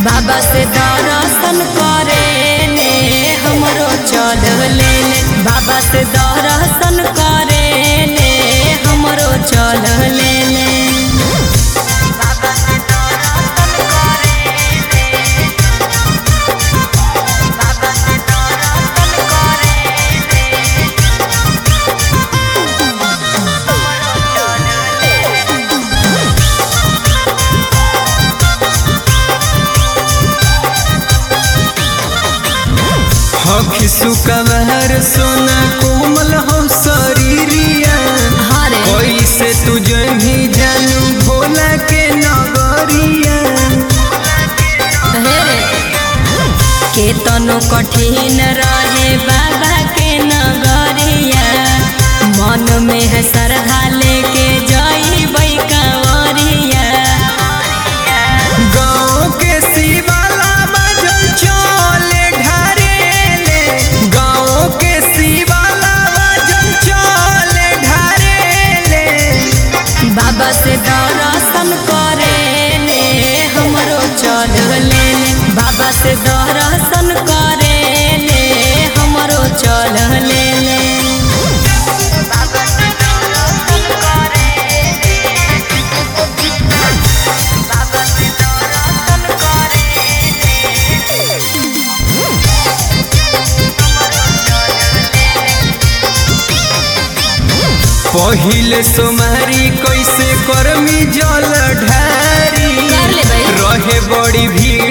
बाबा से दर्शन करे ले हमरो चल ले ले बाबा से दर्शन करे ले हमरो चल ले ले बाबा से दर्शन करे ले बाबा से दर्शन करे ले हमरो चल ले ले हखी सुकवर सोना कोमल हम शरीरिया हरे कैसे तुझे भी जानू भोला के नगरिया के तनो कठिन रहे बाबा के नगरिया मन में है श्रद्धा लेके जई कंवरिया गाँव के शिवाला बजल चले ढारेले गाँव के शिवाला बजल चले ढारेले बाबा से दर्शन करे ले हमरो चल ले ले बाबा से दर्शन करे ले हमरो चल ले ले बाबा से दर्शन करे बाबा से दर्शन करे पहिले सोमारी कैसे करमी जल ढारी कर ले भाई। रहे बड़ी भीड़